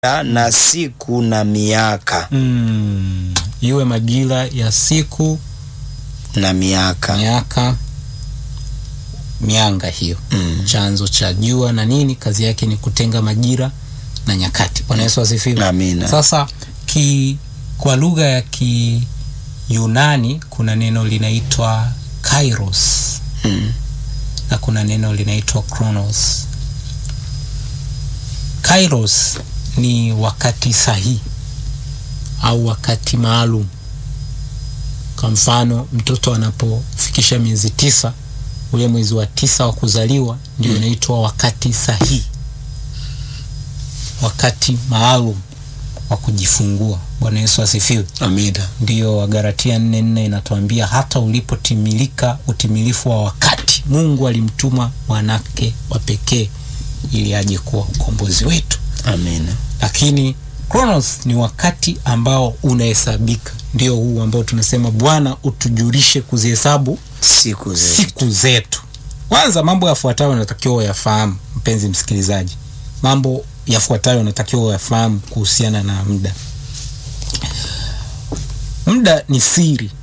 na siku na miaka mm, iwe majira ya siku na miaka miaka mianga hiyo Mm. chanzo cha jua na nini kazi yake ni kutenga majira na nyakati bwana yesu asifiwe Amina. sasa ki, kwa lugha ya kiyunani kuna neno linaitwa kairos Mm. na kuna neno linaitwa chronos kairos ni wakati sahihi au wakati maalum kwa mfano mtoto anapofikisha miezi tisa ule mwezi wa tisa wa kuzaliwa ndio unaitwa wakati sahihi wakati maalum wa kujifungua bwana yesu asifiwe Amina. ndiyo wagaratia nne nne inatuambia hata ulipotimilika utimilifu wa wakati mungu alimtuma mwanake wa pekee ili aje kuwa ukombozi wetu Amina. lakini chronos ni wakati ambao unahesabika ndio huu ambao tunasema bwana utujulishe kuzihesabu Siku zetu. siku zetu kwanza mambo yafuatayo unatakiwa uyafahamu mpenzi msikilizaji mambo yafuatayo unatakiwa uyafahamu kuhusiana na muda muda ni siri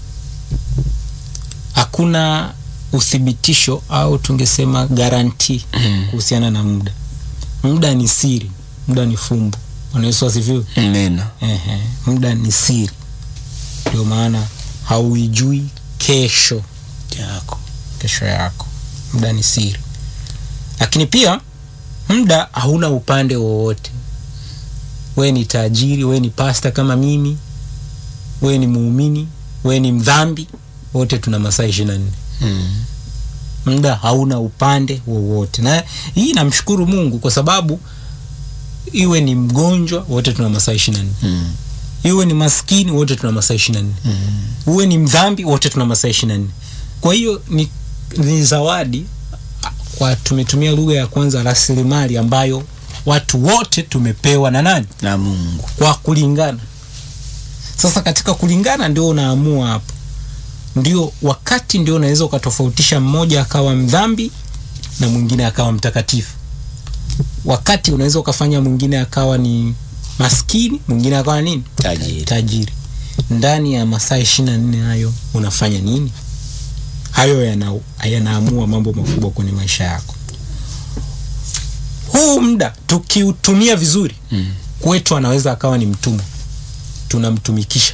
hakuna uthibitisho au tungesema garanti Mm. kuhusiana na muda muda ni siri muda ni fumbo bwana yesu asifiwe Amina. Ehe, muda ni siri ndio maana hauijui kesho Yako. kesho yako muda ni siri lakini pia muda hauna upande wowote we ni tajiri we ni pasta kama mimi we ni muumini we ni mdhambi wote tuna masaa ishiri na nne Mm. muda hauna upande wowote na hii namshukuru mungu kwa sababu iwe ni mgonjwa wote tuna masaa ishiri na nne Mm. iwe ni maskini wote tuna masaa ishiri na nne Mm. uwe ni mdhambi wote tuna masaa ishiri na nne kwa hiyo ni, ni zawadi kwa tumetumia lugha ya kwanza rasilimali ambayo watu wote tumepewa na nani Na Mungu. kwa kulingana sasa katika kulingana ndio unaamua hapo ndio wakati ndio unaweza ukatofautisha mmoja akawa mdhambi na mwingine akawa mtakatifu wakati unaweza ukafanya mwingine akawa ni maskini mwingine akawa nini Tajiri. tajiri ndani ya masaa ishiri na nne hayo unafanya nini hayo yana- yanaamua mambo makubwa kwenye maisha yako huu muda tukiutumia vizuri Mm. kwetu anaweza akawa ni mtumwa tunamtumikisha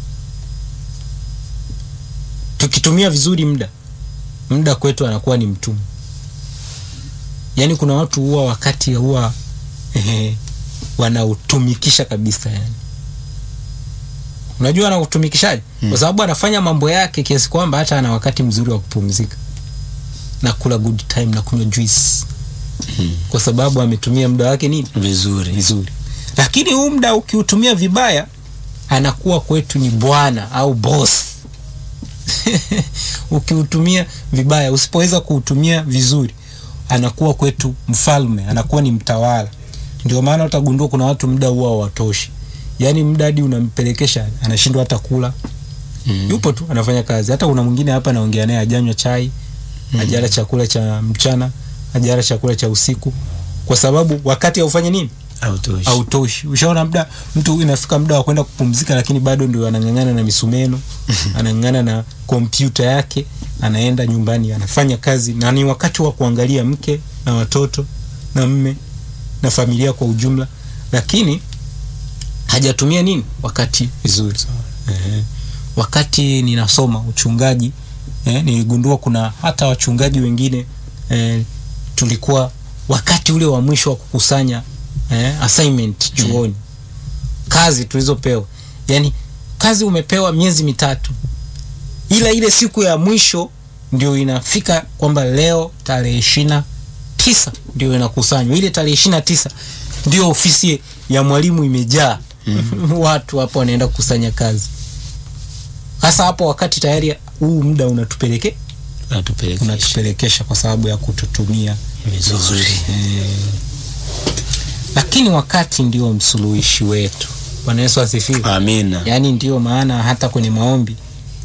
tukitumia vizuri muda muda kwetu anakuwa ni mtumwa yaani kuna watu huwa wakati huwa ehe, wanautumikisha kabisa yani unajua anautumikishaje Mm. kwa sababu anafanya mambo yake kiasi kwamba hata ana wakati mzuri wa kupumzika na kula good time na kunywa juice Mm. kwa sababu ametumia muda wake nini Vizuri. vizuri lakini huu muda ukiutumia vibaya anakuwa kwetu ni bwana au boss ukiutumia vibaya usipoweza kuutumia vizuri anakuwa kwetu mfalme anakuwa ni mtawala ndio maana utagundua kuna watu muda huwa hawatoshi yaani muda hadi unampelekesha anashindwa hata kula Mm. yupo tu anafanya kazi hata kuna mwingine hapa naongea naye ajanywa chai Mm. ajala chakula cha mchana ajala chakula cha usiku kwa sababu wakati haufanye nini Hautoshi. hautoshi ushaona muda mtu inafika muda wa kwenda kupumzika lakini bado ndio anang'ang'ana na misumeno anang'ang'ana na kompyuta yake anaenda nyumbani anafanya kazi na ni wakati wa kuangalia mke na watoto na mme na familia kwa ujumla lakini hajatumia nini wakati vizuri Ehe. wakati ninasoma uchungaji eh, niligundua kuna hata wachungaji wengine eh, tulikuwa wakati ule wa mwisho wa kukusanya eh, assignment chuoni kazi tulizopewa yani kazi umepewa miezi mitatu ila ile siku ya mwisho ndio inafika kwamba leo tarehe ishina tisa ndio inakusanywa ile tarehe ishina tisa ndio ofisi ya mwalimu imejaa watu hapo wanaenda kukusanya kazi hasa hapo wakati tayari huu muda unatupeleke Unatupelekesha. unatupelekesha kwa sababu ya kututumia Vizuri. lakini wakati ndio msuluhishi wetu bwana yesu asifiwe Amina. yaani ndio maana hata kwenye maombi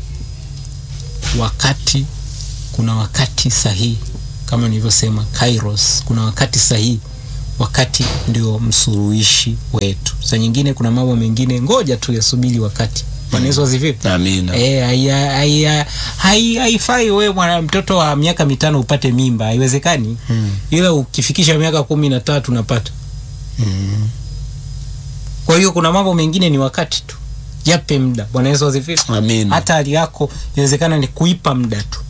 wakati kuna wakati sahihi kama nilivyosema kairos kuna wakati sahihi wakati ndio msuruhishi wetu saa nyingine kuna mambo mengine ngoja tu yasubiri wakati bwana yesu asifiwe amina Eh, hai- hai- hai- haifai wewe mwana mtoto wa miaka mitano upate mimba haiwezekani Mm. ila ukifikisha miaka kumi na tatu unapata Mm. kwa hiyo kuna mambo mengine ni wakati tu jape muda bwana yesu asifiwe amina hata hali yako inawezekana ni kuipa muda tu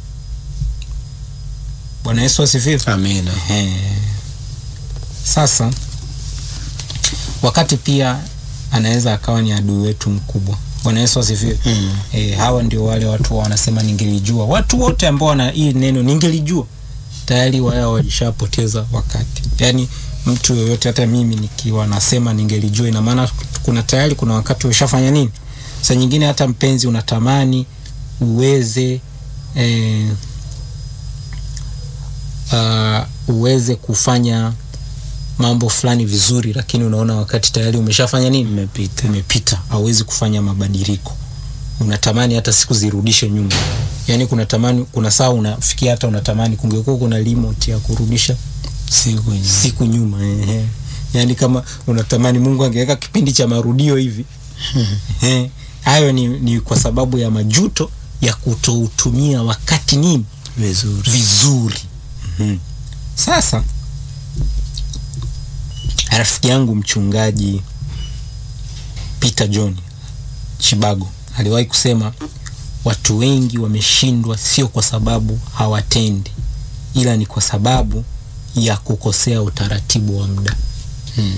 bwana yesu asifiwe amina Ehe. sasa wakati pia anaweza akawa ni adui wetu mkubwa bwana yesu asifiwe Mm. e, hawa ndio wale watu wanasema ningelijua watu wote ambao wana hii neno ningelijua tayari wao walishapoteza wakati yaani mtu yoyote hata mimi nikiwa nasema ningelijua ina maana kuna tayari kuna wakati ushafanya nini saa nyingine hata mpenzi unatamani uweze eh, uh, uweze kufanya mambo fulani vizuri lakini unaona wakati tayari umeshafanya nini imepita umepita hauwezi kufanya mabadiliko unatamani hata siku zirudishe nyuma yaani kuna tamani kuna saa unafikia hata unatamani kungekuwa kuna remote ya kurudisha siku nyingi. siku nyuma ehe. yaani kama unatamani mungu angeweka kipindi cha marudio hivi Ehe. hayo ni, ni kwa sababu ya majuto ya kutoutumia wakati nini vizuri vizuri mm-hmm. sasa rafiki yangu mchungaji peter john chibago aliwahi kusema watu wengi wameshindwa sio kwa sababu hawatendi ila ni kwa sababu ya kukosea utaratibu wa muda Mm.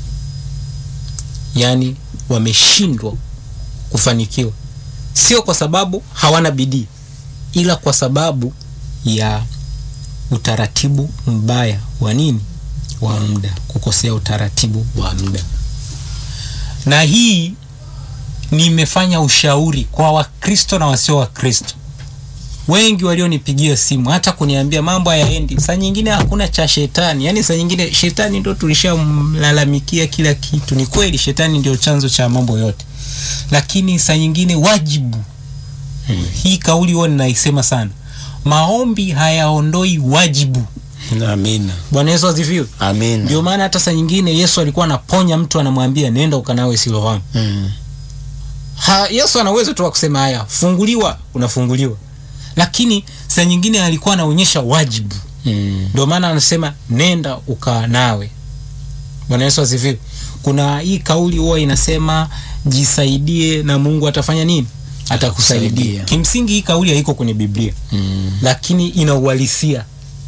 yaani wameshindwa kufanikiwa sio kwa sababu hawana bidii ila kwa sababu ya utaratibu mbaya wa nini wa muda kukosea utaratibu wa muda na hii nimefanya ushauri kwa wakristo na wasio wakristo wengi walionipigia simu hata kuniambia mambo hayaendi saa nyingine hakuna cha shetani yaani saa nyingine shetani ndo tulishamlalamikia kila kitu ni kweli shetani ndio chanzo cha mambo yote lakini saa nyingine wajibu Mm. hii kauli huwa ninaisema sana maombi hayaondoi wajibu amina bwana yesu asifiwe amina ndio maana hata saa nyingine yesu alikuwa anaponya mtu anamwambia nenda ukanawe siloamu Mm. ha, yesu ana uwezo tu wa kusema haya funguliwa unafunguliwa lakini saa nyingine alikuwa anaonyesha wajibu Mm. ndio maana anasema nenda ukanawe bwana yesu asifiwe kuna hii kauli huwa inasema jisaidie na mungu atafanya nini atakusaidia Atakusaidia. kimsingi hii kauli haiko kwenye biblia Mm. lakini ina uhalisia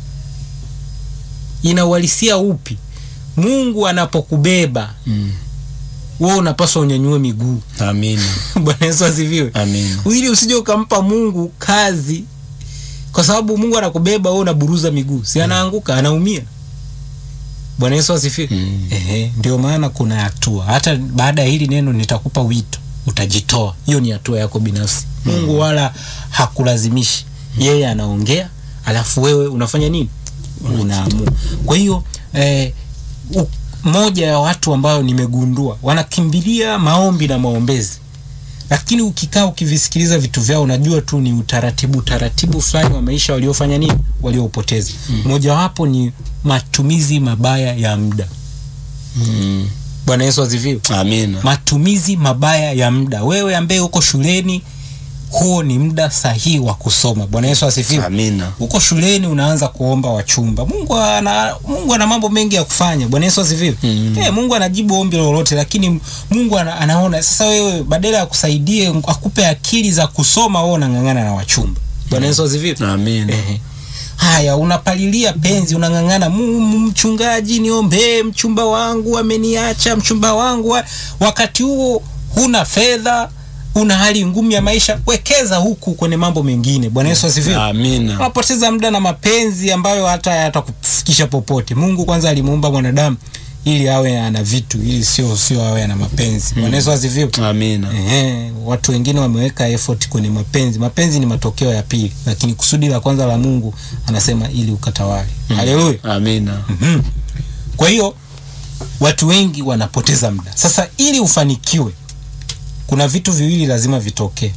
ina uhalisia upi mungu anapokubeba Mm. wewe unapaswa unyanyue miguu amina bwana yesu asifiwe amina ili usije ukampa mungu kazi kwa sababu mungu anakubeba wewe unaburuza miguu si anaanguka anaumia bwana yesu asifiwe Mm. Ehe, ndio maana kuna hatua hata baada ya hili neno nitakupa wito utajitoa hiyo ni hatua yako binafsi mungu wala hakulazimishi yeye anaongea alafu wewe unafanya nini unaamua kwa hiyo eh, u- moja ya watu ambayo nimegundua wanakimbilia maombi na maombezi lakini ukikaa ukivisikiliza vitu vyao unajua tu ni utaratibu utaratibu fulani wa maisha waliofanya nini waliopoteza mojawapo ni matumizi mabaya ya muda Mm. bwana yesu aziviwe amina matumizi mabaya ya muda wewe ambaye uko shuleni huo ni muda sahihi wa kusoma bwana yesu asifiwe amina huko shuleni unaanza kuomba wachumba mungu ana, mungu ana mambo mengi ya kufanya bwana yesu asifiwe Mm. Eh, mungu anajibu ombi lolote lakini mungu ana, anaona sasa wewe badala ya kusaidie akupe akili za kusoma wewe unang'ang'ana na wachumba bwana yesu asifiwe amina Ehe. haya unapalilia penzi unang'ang'ana "Mu- mu- mchungaji niombee mchumba wangu ameniacha mchumba wangu wa... wakati huo huna fedha una hali ngumu ya maisha wekeza huku kwenye mambo mengine bwana yesu asifiwe amina unapoteza muda na mapenzi ambayo hata yatakufikisha popote mungu kwanza alimuumba mwanadamu ili awe ana vitu ili sio sio awe ana mapenzi bwana yesu asifiwe amina Ehe, watu wengine wameweka effort kwenye mapenzi mapenzi ni matokeo ya pili lakini kusudi la kwanza la mungu anasema ili ukatawale haleluya amina Mhm. kwa hiyo watu wengi wanapoteza muda sasa ili ufanikiwe kuna vitu viwili lazima vitokee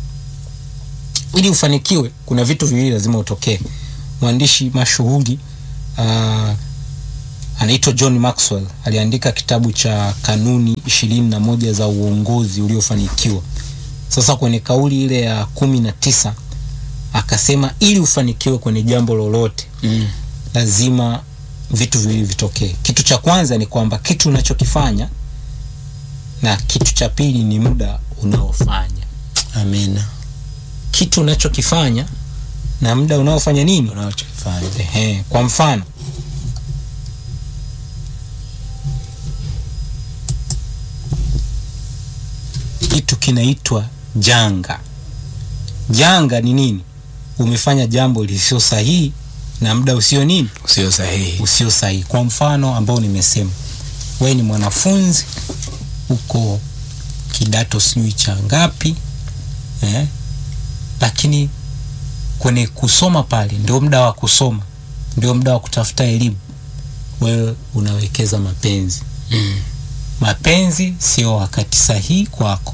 ili ufanikiwe kuna vitu viwili lazima utokee mwandishi mashuhuri uh, anaitwa John Maxwell aliandika kitabu cha kanuni ishirini na moja za uongozi uliofanikiwa. Sasa kwenye kauli ile ya kumi na tisa akasema ili ufanikiwe kwenye jambo lolote Mm. lazima vitu viwili vitokee. Kitu cha kwanza ni kwamba kitu unachokifanya na kitu cha pili ni muda unaofanya. Amina. Kitu unachokifanya na muda unaofanya nini? Unachokifanya. Ehe, kwa mfano kitu kinaitwa janga. Janga ni nini? Umefanya jambo lisio sahihi na muda usio nini, Sio sahihi. usio sahihi. Kwa mfano ambao nimesema, we ni mwanafunzi uko kidato sijui cha ngapi eh? Lakini kwenye kusoma pale ndio muda wa kusoma, ndio muda wa kutafuta elimu, wewe unawekeza mapenzi. Mm. Mapenzi sio wakati sahihi kwako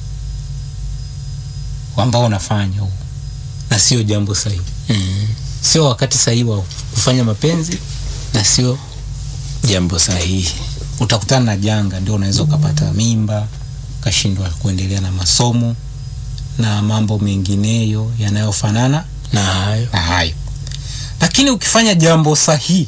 ambao unafanya huo, na sio jambo sahihi, Mm. sio wakati sahihi wa kufanya mapenzi na sio Jambo sahihi. utakutana na janga, ndio unaweza ukapata mimba, ukashindwa kuendelea na masomo na mambo mengineyo yanayofanana Na hayo. na hayo. Lakini ukifanya jambo sahihi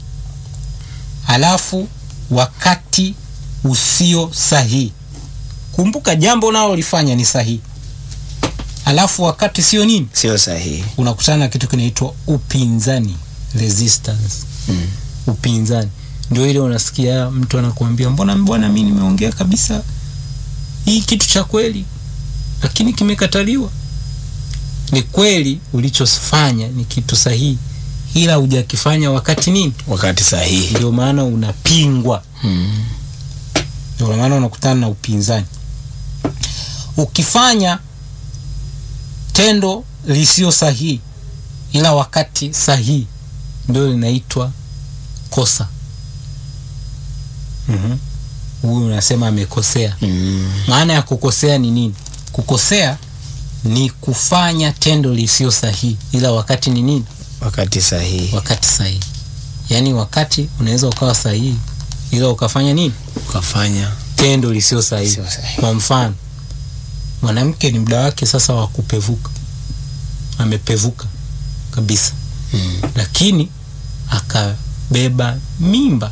alafu wakati usio sahihi, kumbuka jambo unalolifanya ni sahihi, alafu wakati sio nini, Sio sahihi. unakutana na kitu kinaitwa upinzani, resistance Mm. upinzani ndio ile unasikia mtu anakuambia mbona bwana mi nimeongea kabisa hii kitu cha kweli lakini kimekataliwa ni kweli ulichofanya ni kitu sahihi ila hujakifanya wakati nini Wakati sahihi. ndio maana unapingwa Mm. ndio maana unakutana na upinzani ukifanya tendo lisio sahihi ila wakati sahihi ndio linaitwa kosa Mhm. huyu unasema amekosea Mm. maana ya kukosea ni nini kukosea ni kufanya tendo lisio sahihi ila wakati ni nini Wakati sahihi. wakati sahihi yaani wakati unaweza ukawa sahihi ila ukafanya nini Ukafanya. tendo lisio sahihi Sio sahihi. kwa mfano mwanamke ni muda wake sasa wa kupevuka amepevuka kabisa Mm. lakini akabeba mimba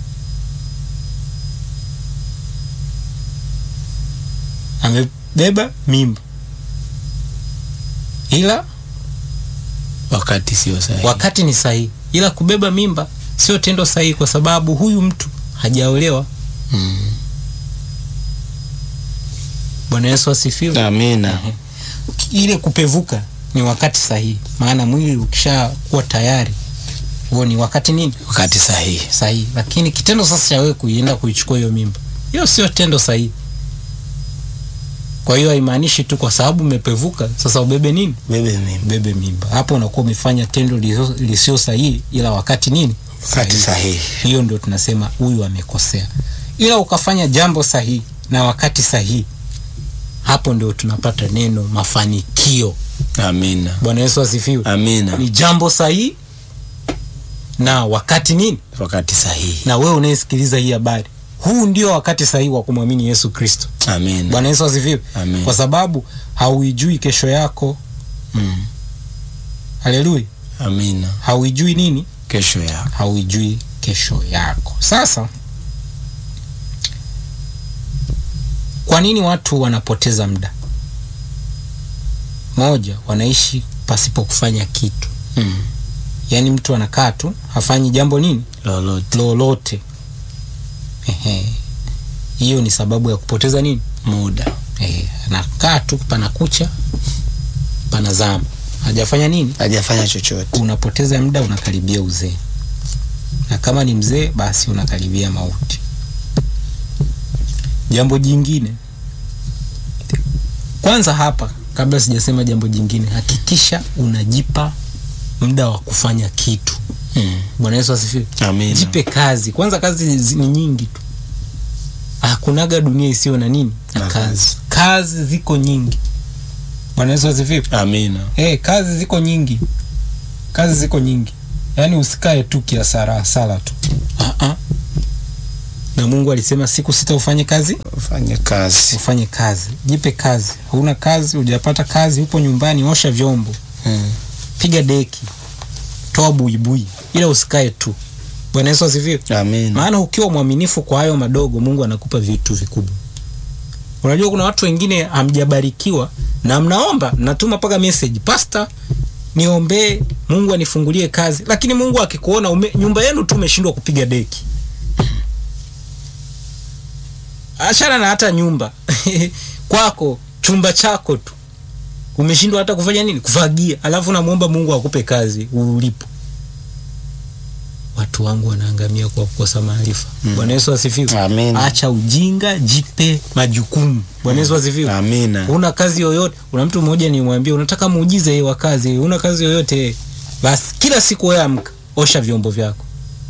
amebeba mimba ila Wakati sio sahihi. wakati ni sahihi ila kubeba mimba sio tendo sahihi kwa sababu huyu mtu hajaolewa Mm. bwana yesu asifiwe Amina. ile kupevuka ni wakati sahihi maana mwili ukishakuwa tayari huo ni wakati nini Wakati sahihi. sahihi lakini kitendo sasa cha wewe kuienda kuichukua hiyo mimba hiyo sio tendo sahihi kwa hiyo haimaanishi tu kwa sababu umepevuka sasa ubebe nini Bebe mimi. ubebe mimba hapo unakuwa umefanya tendo lisio- lisio sahihi ila wakati nini Wakati sahihi. hiyo ndio tunasema huyu amekosea ila ukafanya jambo sahihi na wakati sahihi hapo ndio tunapata neno mafanikio Amina. bwana yesu asifiwe Amina. ni jambo sahihi na wakati nini Wakati sahihi. na wewe unayesikiliza hii habari huu ndio wakati sahihi wa kumwamini yesu kristo Amina. bwana yesu asifiwe Amen. kwa sababu hauijui kesho yako Mm. haleluya Amina. hauijui nini Kesho yako. hauijui kesho yako sasa kwa nini watu wanapoteza muda moja wanaishi pasipo kufanya kitu Mm. yaani mtu anakaa tu hafanyi jambo nini Lolote. lolote Ehe. hiyo ni sababu ya kupoteza nini Muda. Ehe. anakaa tu pana kucha pana zama hajafanya nini Hajafanya chochote. unapoteza muda unakaribia uzee na kama ni mzee basi unakaribia mauti jambo jingine kwanza hapa kabla sijasema jambo jingine hakikisha unajipa muda wa kufanya kitu Mm. bwana yesu asifiwe Amina. jipe kazi kwanza kazi zi- ni nyingi tu hakunaga dunia isiyo na nini na Na kazi kazi ziko nyingi bwana yesu asifiwe Amina. hey, kazi ziko nyingi kazi ziko nyingi yaani usikae tu kiasara sala tu uh-uh. na mungu alisema siku sita ufanye kazi ufanye kazi ufanye kazi jipe kazi huna kazi hujapata kazi upo nyumbani osha vyombo mm. piga deki toa buibui ila usikae tu bwana yesu asifiwe amina maana ukiwa mwaminifu kwa hayo madogo mungu anakupa vitu vikubwa unajua kuna watu wengine hamjabarikiwa na mnaomba mnatuma mpaka message pasta niombee mungu anifungulie kazi lakini mungu akikuona ume, nyumba yenu tu umeshindwa kupiga deki achana na hata nyumba kwako chumba chako tu umeshindwa hata kufanya nini kufagia alafu namwomba mungu akupe kazi ulipo watu wangu wanaangamia kwa kukosa maarifa Mm. bwana yesu asifiwe Amina. acha ujinga jipe majukumu bwana yesu asifiwe amina una kazi yoyote una mtu mmoja nimwambia unataka muujize wa kazi una kazi yoyote basi kila siku wewe amka osha vyombo vyako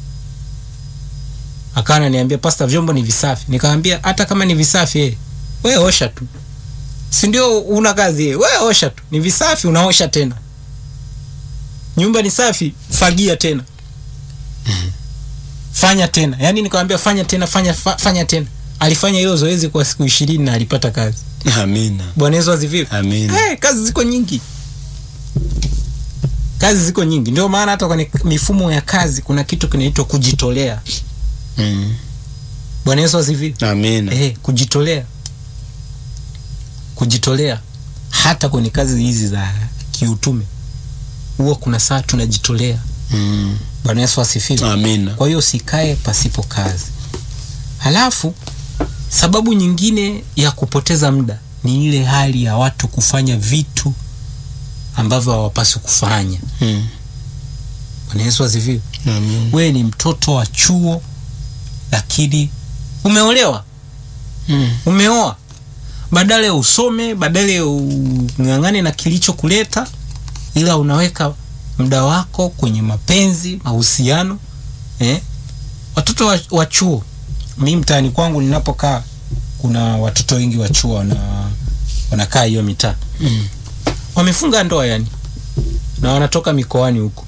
akawa ananiambia pasta vyombo ni visafi nikamwambia hata kama ni visafi eh, wewe osha tu si ndio una kazi eh, wewe osha tu ni visafi unaosha tena nyumba ni safi fagia tena fanya tena yaani nikamwambia fanya tena fanya fa, fanya tena alifanya hilo zoezi kwa siku ishirini na alipata kazi amina bwana yesu asifiwe amina hey, kazi ziko nyingi kazi ziko nyingi ndio maana hata kwenye mifumo ya kazi kuna kitu kinaitwa kujitolea mm. bwana yesu asifiwe amina hey, kujitolea kujitolea hata kwenye kazi hizi za kiutume huwa kuna saa tunajitolea mm. bwana yesu asifiwe amina kwa hiyo usikae pasipo kazi halafu sababu nyingine ya kupoteza muda ni ile hali ya watu kufanya vitu ambavyo hawapaswi kufanya mm. bwana yesu asifiwe amina wewe ni mtoto wa chuo lakini umeolewa mm. umeoa badala ya usome badala ya ung'ang'ane na kilichokuleta ila unaweka muda wako kwenye mapenzi mahusiano eh? watoto wa, wa chuo mi mtaani kwangu ninapokaa kuna watoto wengi wa chuo wana, wanakaa hiyo mitaa mm. wamefunga ndoa yani na wanatoka mikoani huko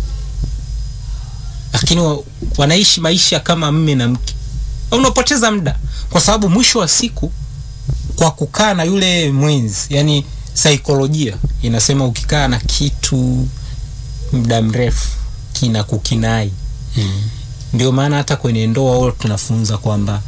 lakini wa, wanaishi maisha kama mme na mke unapoteza muda kwa sababu mwisho wa siku kwa kukaa na yule mwenzi yani saikolojia inasema ukikaa na kitu muda mrefu kina kukinai mm. ndio maana hata kwenye ndoa huwa tunafunza kwamba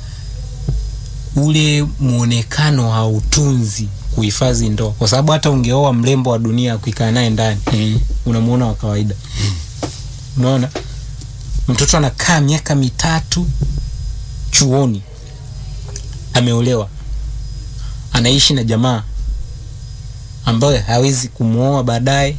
ule mwonekano hautunzi kuhifadhi ndoa kwa sababu hata ungeoa mrembo wa dunia kuikaa naye ndani mm. unamuona wa kawaida unaona mtoto anakaa miaka mitatu chuoni ameolewa anaishi na jamaa ambaye hawezi kumwoa baadaye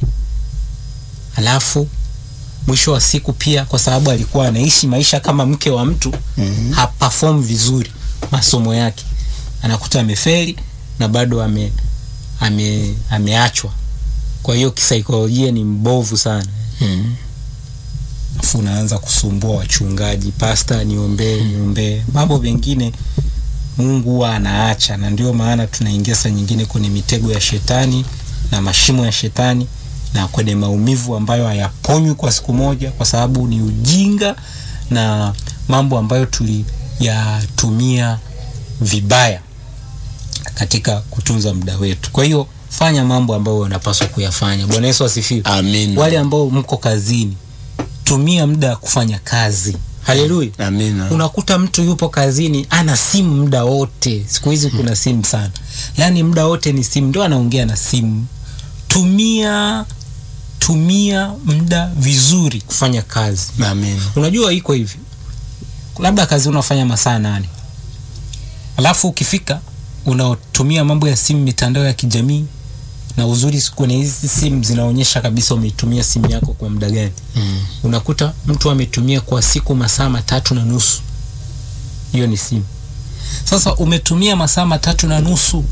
alafu mwisho wa siku pia kwa sababu alikuwa anaishi maisha kama mke wa mtu Mhm. haperform vizuri masomo yake anakuta amefeli na bado ame, ame, ameachwa kwa hiyo kisaikolojia ni mbovu sana mm. afu unaanza kusumbua wachungaji pasta niombee niombee mambo mengine mungu huwa anaacha na ndio maana tunaingia saa nyingine kwenye mitego ya shetani na mashimo ya shetani na kwenye maumivu ambayo hayaponywi kwa siku moja kwa sababu ni ujinga na mambo ambayo tuliyatumia vibaya katika kutunza muda wetu kwa hiyo fanya mambo ambayo unapaswa kuyafanya bwana yesu asifiwe amina wale ambao mko kazini tumia muda kufanya kazi haleluya amina unakuta mtu yupo kazini ana simu muda wote siku hizi kuna simu sana yaani muda wote ni simu ndio anaongea na simu tumia tumia muda vizuri kufanya kazi amina unajua iko hivi labda kazi unafanya masaa nane alafu ukifika unatumia mambo ya simu mitandao ya kijamii na uzuri kwenye hizi simu zinaonyesha kabisa umeitumia simu yako kwa muda gani mm. unakuta mtu ametumia kwa siku masaa matatu na nusu hiyo ni simu sasa umetumia masaa matatu na nusu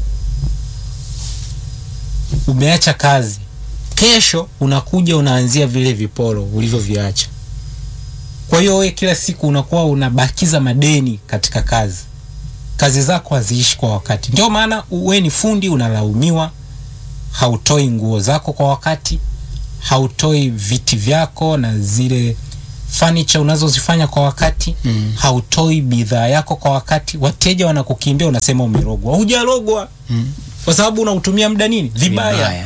umeacha kazi kesho unakuja unaanzia vile viporo ulivyoviacha kwa hiyo we kila siku unakuwa unabakiza madeni katika kazi kazi zako haziishi kwa wakati ndio maana we ni fundi unalaumiwa hautoi nguo zako kwa wakati hautoi viti vyako na zile fanicha unazozifanya kwa wakati Mm. hautoi bidhaa yako kwa wakati wateja wanakukimbia unasema umerogwa hujarogwa Mm. kwa sababu unautumia muda nini vibaya, Vibaya.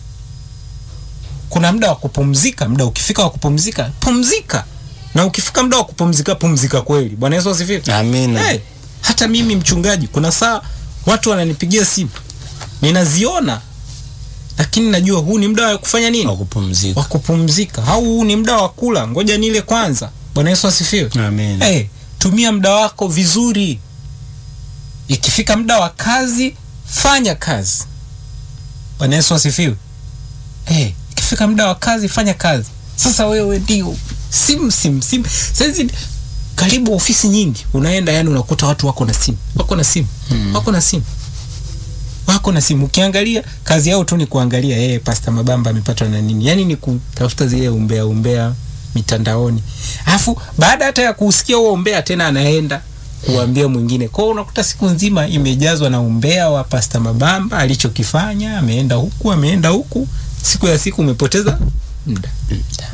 kuna muda wa kupumzika muda ukifika wa kupumzika pumzika na ukifika muda wa kupumzika pumzika kweli bwana yesu asifiwe Amina. hey, hata mimi mchungaji kuna saa watu wananipigia simu ninaziona lakini najua huu ni muda wa kufanya nini Wa kupumzika. wa kupumzika au huu ni muda wa kula ngoja nile kwanza bwana yesu asifiwe Amina. hey, tumia muda wako vizuri ikifika muda wa kazi fanya kazi bwana yesu asifiwe hey, ikifika muda wa kazi fanya kazi sasa wewe ndio simu simu simu saizi karibu ofisi nyingi unaenda yani unakuta watu wako na simu wako na simu Hmm. wako na simu wako na simu ukiangalia kazi yao tu ni kuangalia yeye pasta mabamba amepatwa na nini yani ni kutafuta zile umbea umbea mitandaoni alafu baada hata ya kusikia huo umbea tena anaenda kuambia mwingine kwao unakuta siku nzima imejazwa na umbea wa pasta mabamba alichokifanya ameenda huku ameenda huku siku ya siku umepoteza muda Muda.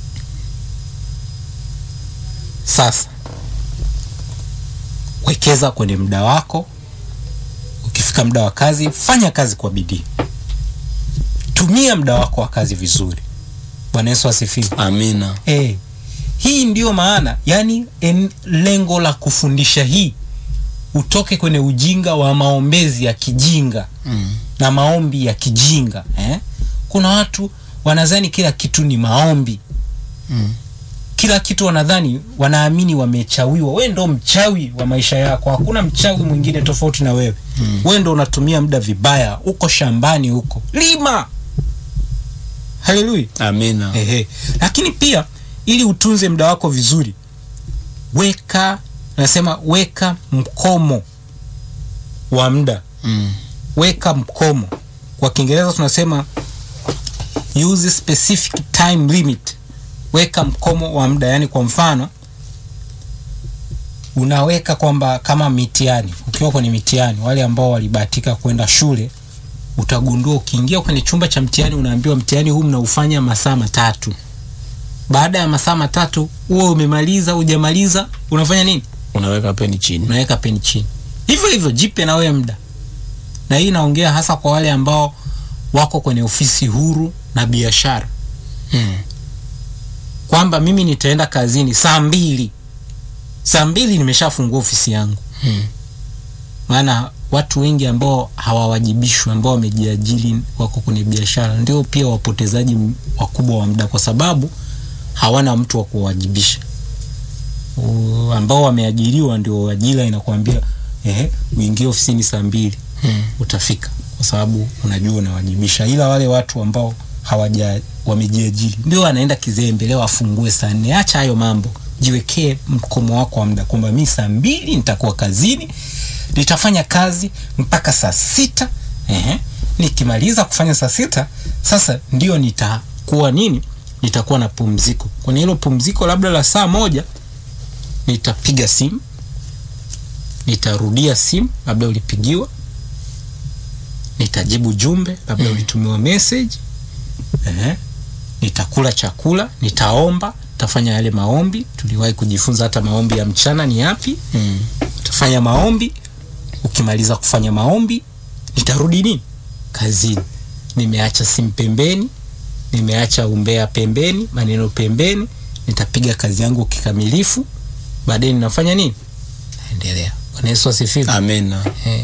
sasa wekeza kwenye muda wako ukifika muda wa kazi fanya kazi kwa bidii tumia muda wako wa kazi vizuri bwana yesu asifiwe Amina. hey, hii ndiyo maana yani en, lengo la kufundisha hii utoke kwenye ujinga wa maombezi ya kijinga Mm. na maombi ya kijinga eh? kuna watu wanadhani kila kitu ni maombi Mm. kila kitu wanadhani wanaamini wamechawiwa we ndo mchawi wa maisha yako hakuna mchawi mwingine tofauti na wewe Mm. we ndo unatumia muda vibaya uko shambani huko lima haleluya Amina. Ehe. lakini pia ili utunze muda wako vizuri weka nasema weka mkomo wa muda Mm. weka mkomo kwa kiingereza tunasema use specific time limit weka mkomo wa muda yani kwa mfano unaweka kwamba kama mitihani ukiwa kwenye mitihani wale ambao walibahatika kwenda shule utagundua ukiingia kwenye chumba cha mtihani unaambiwa mtihani huu mnaufanya masaa matatu baada ya masaa matatu huo umemaliza hujamaliza unafanya nini Unaweka peni chini. unaweka peni chini hivyo hivyo jipe na wewe muda na hii inaongea hasa kwa wale ambao wako kwenye ofisi huru na biashara Mm. kwamba mimi nitaenda kazini saa mbili saa mbili nimeshafungua ofisi yangu Mm. maana watu wengi ambao hawawajibishwi ambao wamejiajiri wako kwenye biashara ndio pia wapotezaji m- wakubwa wa muda kwa sababu hawana mtu wa kuwajibisha U- ambao wameajiriwa ndio ajira inakuambia ehe uingie ofisini saa mbili Mm. utafika kwa sababu unajua unawajibisha ila wale watu ambao hawaja wamejiajiri ndio wanaenda kizembe leo afungue saa nne acha hayo mambo jiwekee mkomo wako wa muda kwamba mi saa mbili nitakuwa kazini nitafanya kazi mpaka saa sita ehe. nikimaliza kufanya saa sita sasa ndio nitakuwa nini nitakuwa na pumziko kwenye hilo pumziko labda la saa moja nitapiga simu nitarudia simu labda ulipigiwa nitajibu jumbe labda Mm. ulitumiwa message eh, nitakula chakula nitaomba nitafanya yale maombi tuliwahi kujifunza hata maombi ya mchana ni yapi Mm. utafanya maombi ukimaliza kufanya maombi nitarudi nini kazini nimeacha simu pembeni nimeacha umbea pembeni maneno pembeni nitapiga kazi yangu kikamilifu baadaye ninafanya nini naendelea bwana yesu asifiwe Amina. Eh.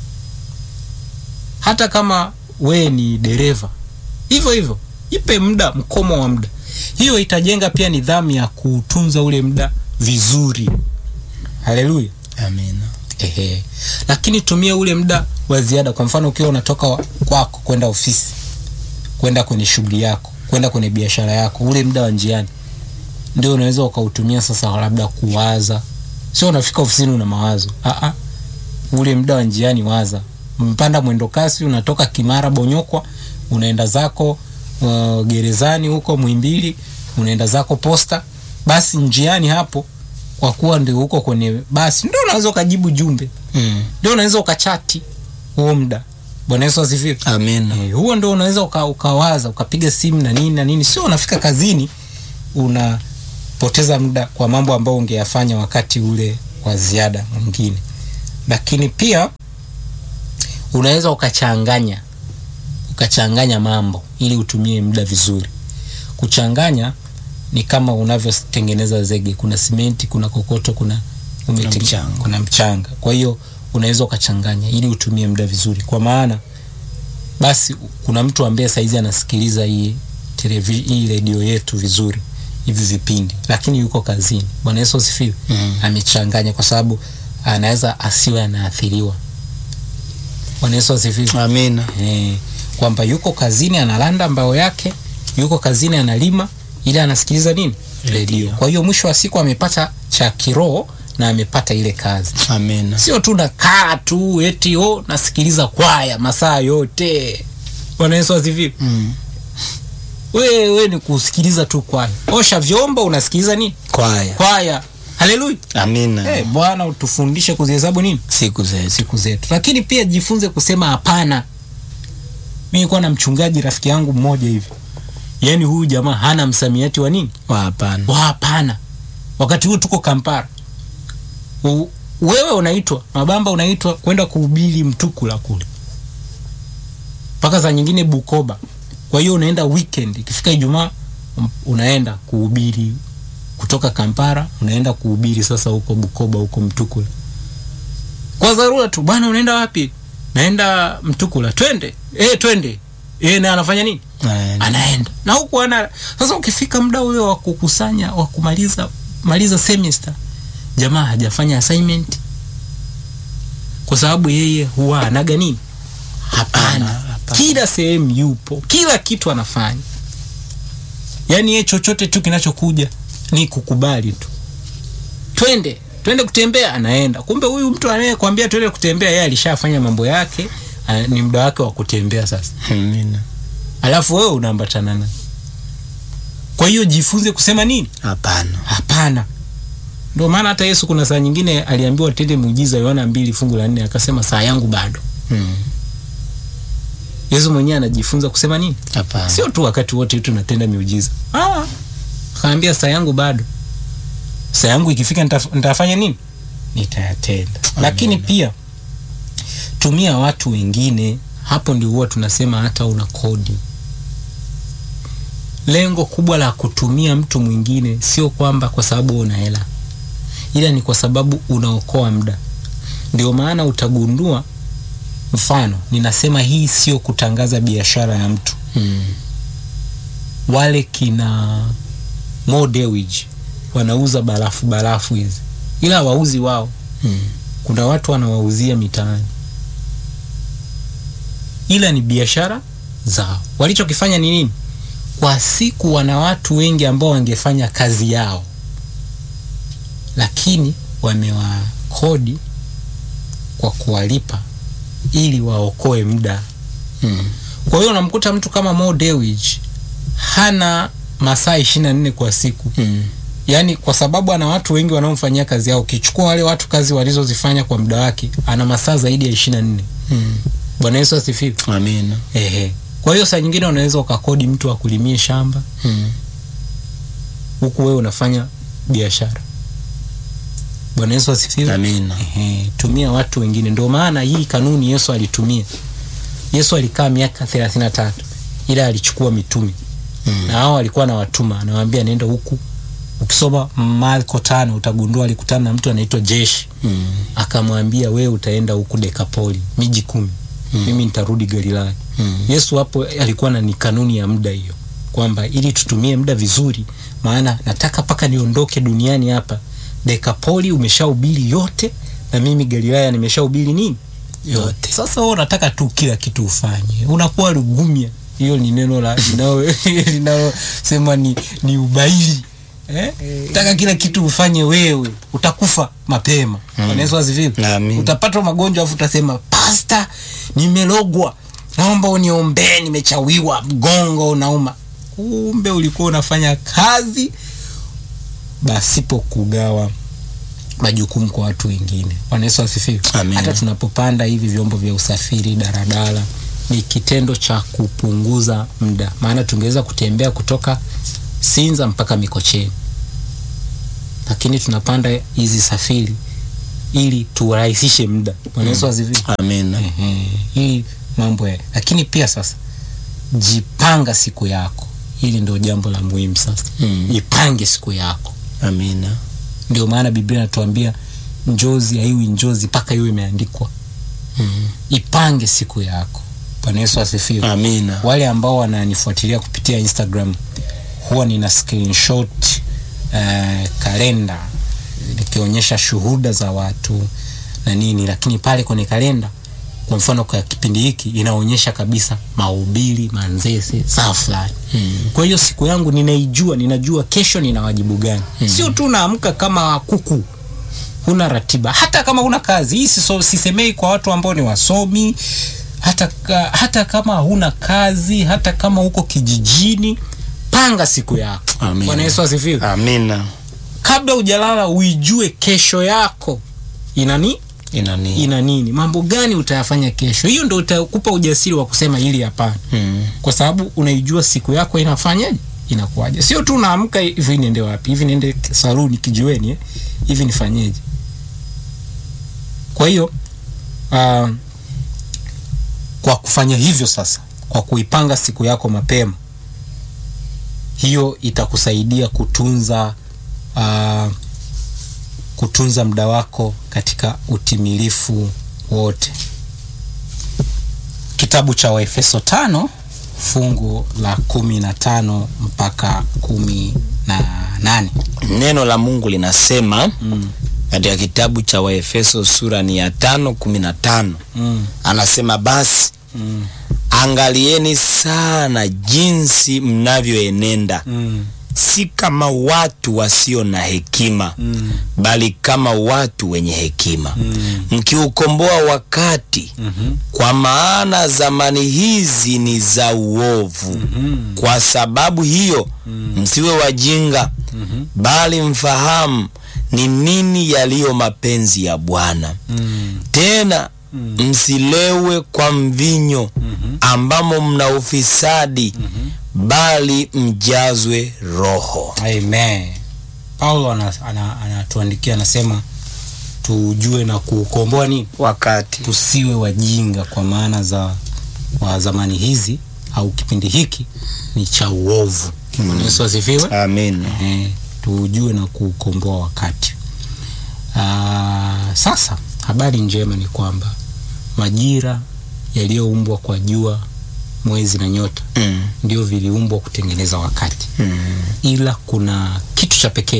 hata kama wewe ni dereva hivyo hivyo ipe muda mkomo wa muda hiyo itajenga pia nidhamu ya kuutunza ule muda vizuri haleluya Amina. Ehe. lakini tumia ule muda wa ziada kwa mfano ukiwa unatoka wa- kwako kwenda ofisi kwenda kwenye shughuli yako kwenda kwenye biashara yako ule muda wa njiani ndio unaweza ukautumia sasa labda kuwaza sio unafika ofisini una mawazo Aa, ule muda wa njiani waza mpanda mwendo kasi unatoka kimara bonyokwa unaenda zako uh, gerezani huko mwimbili unaenda zako posta basi njiani hapo kwa kuwa ndio huko kwenye basi ndio unaweza ukajibu jumbe Mm. ndio unaweza ukachati huo muda bwana yesu asifiwe Amina. Eh, huo ndo unaweza uka, ukawaza ukapiga simu na nini na nini sio unafika kazini una unapoteza muda kwa mambo ambayo ungeyafanya wakati ule wa ziada mwingine lakini pia unaweza ukachanganya ukachanganya mambo ili utumie muda vizuri kuchanganya ni kama unavyotengeneza zege kuna simenti kuna kokoto kuna umete- mchanga. kuna mchanga kwa hiyo unaweza ukachanganya ili utumie muda vizuri kwa maana basi kuna mtu ambaye saizi anasikiliza hii televi- hii redio yetu vizuri hivi vipindi lakini yuko kazini bwana yesu asifiwe Mm. amechanganya kwa sababu anaweza asiwe anaathiriwa bwana yesu asifiwe amina Eh, kwamba yuko kazini analanda mbao yake yuko kazini analima ili anasikiliza nini redio kwa hiyo mwisho wa siku amepata cha kiroho na amepata ile kazi amina sio tu nakaa tu eti o nasikiliza kwaya masaa yote bwana yesu asifiwe mm. wewe ni kusikiliza tu kwaya osha vyombo unasikiliza nini kwaya kwaya haleluya amina hey, bwana utufundishe kuzihesabu nini siku zetu siku zetu lakini pia jifunze kusema hapana mi nilikuwa na mchungaji rafiki yangu mmoja hivi yaani huyu jamaa hana msamiati wa nini wa hapana wa hapana wakati huu tuko kampara U, wewe unaitwa mabamba unaitwa kwenda kuhubiri mtukula kule mpaka saa nyingine bukoba kwa hiyo unaenda weekend ikifika ijumaa um, unaenda kuhubiri kutoka kampara unaenda kuhubiri sasa huko bukoba huko mtukula kwa dharura tu bwana unaenda wapi naenda mtukula twende e, twende e, na anafanya nini Amen. anaenda na huku ana sasa ukifika muda ule wa kukusanya wa kumaliza maliza semester jamaa hajafanya assignment kwa sababu yeye huwa anaga nini hapana hapana. kila sehemu yupo kila kitu anafanya yaani yeye chochote tu kinachokuja ni kukubali tu twende twende kutembea anaenda kumbe huyu mtu anayekwambia twende kutembea yeye alishafanya mambo yake ah, ni muda wake wa kutembea sasa amina alafu wewe unaambatana naye kwa hiyo jifunze kusema nini hapana hapana ndio maana hata yesu kuna saa nyingine aliambiwa tende muujiza yohana mbili fungu la nne akasema saa yangu bado Mm. yesu mwenyewe anajifunza kusema nini hapana sio tu wakati wote tunatenda miujiza ah, akaambia saa yangu bado saa yangu ikifika nitaf- nitafanya nini nitayatenda lakini pia tumia watu wengine hapo ndio huwa tunasema hata una kodi lengo kubwa la kutumia mtu mwingine sio kwamba kwa sababu una hela ila ni kwa sababu unaokoa muda ndio maana utagundua mfano ninasema hii sio kutangaza biashara ya mtu Mm. wale kina Mo Dewji wanauza barafu barafu hizi ila wauzi wao Mm. kuna watu wanawauzia mitaani ila ni biashara zao walichokifanya ni nini kwa siku wana watu wengi ambao wangefanya kazi yao lakini wamewakodi kwa kuwalipa ili waokoe muda Mm. kwa hiyo unamkuta mtu kama Mo Dewji hana masaa ishirini na nne kwa siku Mm. yaani kwa sababu ana watu wengi wanaomfanyia kazi yao ukichukua wale watu kazi walizozifanya kwa muda wake ana masaa zaidi ya ishirini na nne Mm. bwana yesu asifiwe amina ehe kwa hiyo saa nyingine unaweza ukakodi mtu akulimie shamba Mm. huku wewe unafanya biashara bwana yesu asifiwe amina Ehe, tumia watu wengine ndio maana hii kanuni yesu alitumia yesu alikaa miaka thelathini na tatu ila alichukua mitume Mm. na hao walikuwa na watuma anawaambia nenda huku ukisoma marko tano utagundua alikutana na mtu anaitwa jeshi Mm. akamwambia wewe utaenda huku dekapoli miji kumi Mm. mimi nitarudi galilaya Mm. yesu hapo alikuwa na ni kanuni ya muda hiyo kwamba ili tutumie muda vizuri maana nataka mpaka niondoke duniani hapa dekapoli umeshahubiri yote na mimi galilaya nimeshahubiri nini yote sasa wewe unataka tu kila kitu ufanye unakuwa lugumya hiyo ni neno la linalo- linalosema ni, ni ubaili eh? taka kila kitu ufanye wewe utakufa mapema Mm. mm. asifiwe Amin. utapata magonjwa afu utasema pasta nimelogwa naomba uniombee nimechawiwa mgongo unauma kumbe ulikuwa unafanya kazi basipo kugawa majukumu kwa watu wengine bwana yesu asifiwe Amen. hata tunapopanda hivi vyombo vya usafiri daradara ni kitendo cha kupunguza muda maana tungeweza kutembea kutoka sinza mpaka mikocheni lakini tunapanda hizi safiri ili turahisishe muda bwana yesu asifiwe amina Ehe, ili mambo ya lakini pia sasa jipanga siku yako hili ndio jambo la muhimu sasa Mm. jipange siku yako amina ndio maana biblia inatuambia njozi haiwi njozi mpaka iwe imeandikwa Mm. ipange siku yako bwana yesu asifiwe amina wale ambao wananifuatilia kupitia instagram huwa nina screenshot uh, kalenda nikionyesha shuhuda za watu na nini lakini pale kwenye kalenda kwa mfano kwa kipindi hiki inaonyesha kabisa mahubiri manzese saa fulani Mm. kwa hiyo siku yangu ninaijua ninajua kesho nina wajibu gani mm. sio tu naamka kama kuku huna ratiba hata kama huna kazi hii siso, sisemei kwa watu ambao ni wasomi hata, ka, hata kama huna kazi hata kama uko kijijini panga siku yako Amina. bwana yesu asifiwe amina kabla hujalala uijue kesho yako inani inani ina nini mambo gani utayafanya kesho hiyo ndo utakupa ujasiri wa kusema hili hapana Mm. kwa sababu unaijua siku yako inafanyaje inakuwaje sio tu naamka hivi niende wapi hivi niende saluni kijiweni eh? hivi nifanyeje kwa hiyo uh, kwa kufanya hivyo sasa kwa kuipanga siku yako mapema hiyo itakusaidia kutunza uh, kutunza muda wako katika utimilifu wote kitabu cha waefeso tano fungu la kumi na tano mpaka kumi na nane neno la mungu linasema mm. katika kitabu cha waefeso sura ni ya tano kumi na tano mm. anasema basi mm. angalieni sana jinsi mnavyoenenda mm. si kama watu wasio na hekima mm. bali kama watu wenye hekima mm. mkiukomboa wakati mm-hmm. kwa maana zamani hizi ni za uovu mm. kwa sababu hiyo msiwe wajinga mm-hmm. bali mfahamu ni nini yaliyo mapenzi ya bwana mm. tena msilewe kwa mvinyo ambamo mna ufisadi bali mjazwe roho amen paulo anatuandikia ana, ana, anatuandikia, anasema tujue na kuukomboa nini wakati tusiwe wajinga kwa maana za wa zamani hizi au kipindi hiki ni cha uovu mm. yesu asifiwe amin eh, tujue na kuukomboa wakati Aa, sasa habari njema ni kwamba majira yaliyoumbwa kwa jua mwezi na nyota mm. ndio viliumbwa kutengeneza wakati mm. ila kuna kitu cha pekee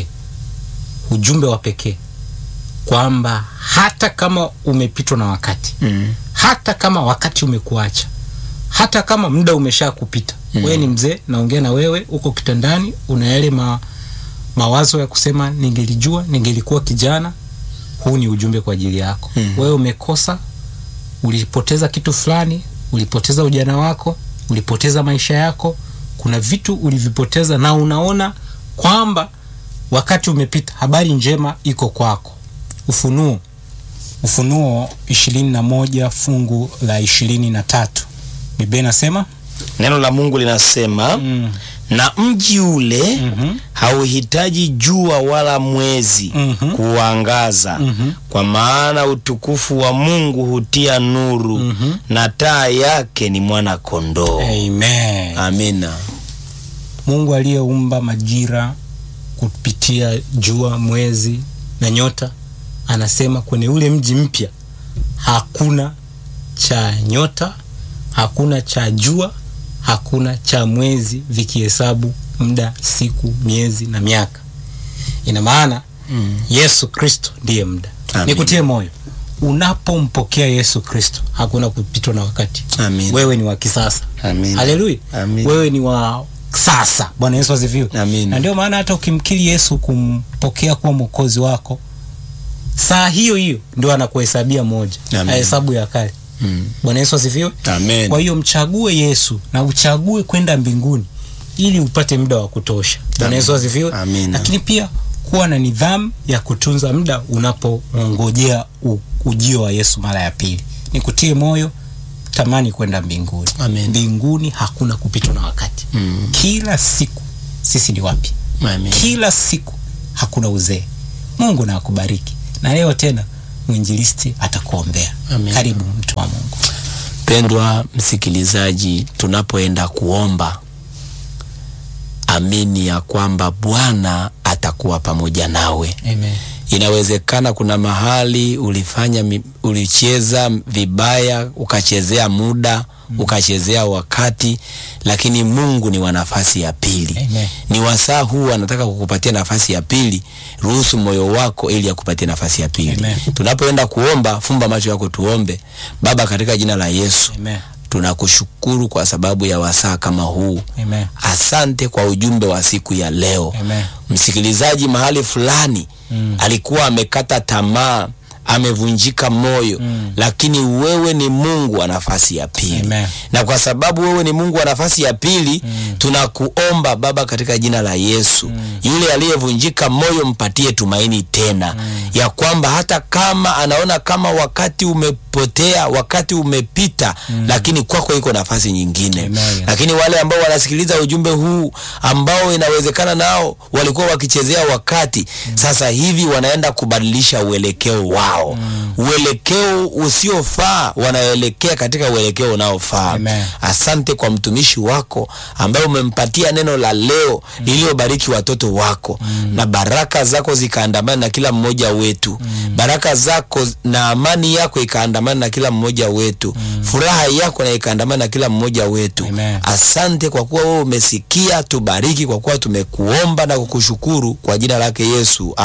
ujumbe wa pekee kwamba hata kama umepitwa na wakati mm. hata kama wakati umekuacha hata kama muda umesha kupita mm. wewe ni mzee naongea na wewe uko kitandani una yale ma, mawazo ya kusema ningelijua ningelikuwa kijana huu ni ujumbe kwa ajili yako Mm. wewe umekosa ulipoteza kitu fulani ulipoteza ujana wako ulipoteza maisha yako kuna vitu ulivipoteza na unaona kwamba wakati umepita habari njema iko kwako ufunuo ufunuo ishirini na moja fungu la ishirini na tatu biblia inasema neno la mungu linasema mm. na mji ule mm-hmm. hauhitaji jua wala mwezi Mhm. kuangaza Mhm. kwa maana utukufu wa mungu hutia nuru Mhm. na taa yake ni mwana kondoo amen amina mungu aliyeumba majira kupitia jua mwezi na nyota anasema kwenye ule mji mpya hakuna cha nyota hakuna cha jua hakuna cha mwezi vikihesabu muda siku miezi na miaka ina maana mm. yesu kristo ndiye muda Amen. nikutie moyo unapompokea yesu kristo hakuna kupitwa na wakati Amen. wewe ni wa kisasa Amen. haleluya Amen. wewe ni wa sasa bwana yesu asifiwe Amen. na ndio maana hata ukimkiri yesu kumpokea kuwa mwokozi wako saa hiyo hiyo ndio anakuhesabia moja Amen. na hesabu ya kale Mm. bwana yesu asifiwe Amen. kwa hiyo mchague yesu na uchague kwenda mbinguni ili upate muda wa kutosha bwana Amen. yesu asifiwe Amina. lakini pia kuwa na nidhamu ya kutunza muda unapongojea u- ujio wa yesu mara ya pili nikutie moyo tamani kwenda mbinguni Amen. mbinguni hakuna kupitwa na wakati Mm. kila siku sisi ni wapi Amen. kila siku hakuna uzee mungu na akubariki na leo tena mwinjilisti atakuombea Amen. karibu mtu wa mungu Pendwa msikilizaji, tunapoenda kuomba, amini ya kwamba Bwana atakuwa pamoja nawe. Amen. Inawezekana kuna mahali ulifanya mi- ulicheza vibaya, ukachezea muda ukachezea wakati, lakini Mungu ni wa nafasi ya pili. Amen. Ni wasaa huu anataka kukupatia nafasi ya pili. Ruhusu moyo wako ili akupatie nafasi ya pili. Amen. Tunapoenda kuomba, fumba macho yako, tuombe. Baba, katika jina la Yesu Amen. tunakushukuru kwa sababu ya wasaa kama huu. Amen. Asante kwa ujumbe wa siku ya leo. Amen. Msikilizaji mahali fulani Mm. alikuwa amekata tamaa, amevunjika moyo Mm. lakini wewe ni Mungu wa nafasi ya pili Amen. na kwa sababu wewe ni Mungu wa nafasi ya pili tunakuomba Baba katika jina la Yesu yule aliyevunjika moyo mpatie tumaini tena ya kwamba hata kama anaona kama wakati umepotea wakati umepita lakini kwako iko nafasi nyingine Amen. lakini wale ambao wanasikiliza ujumbe huu ambao inawezekana nao walikuwa wakichezea wakati sasa hivi wanaenda kubadilisha uelekeo wao uelekeo usiofaa wanaelekea katika uelekeo unaofaa Amen. asante kwa mtumishi wako ambaye umempatia neno la leo lililobariki watoto wako na baraka zako zikaandamana na kila mmoja wetu baraka zako na amani yako ikaandamana na kila mmoja wetu furaha yako na ikaandamana na kila mmoja wetu Amen. asante kwa kuwa wewe umesikia tubariki kwa kuwa tumekuomba na kukushukuru kwa jina lake yesu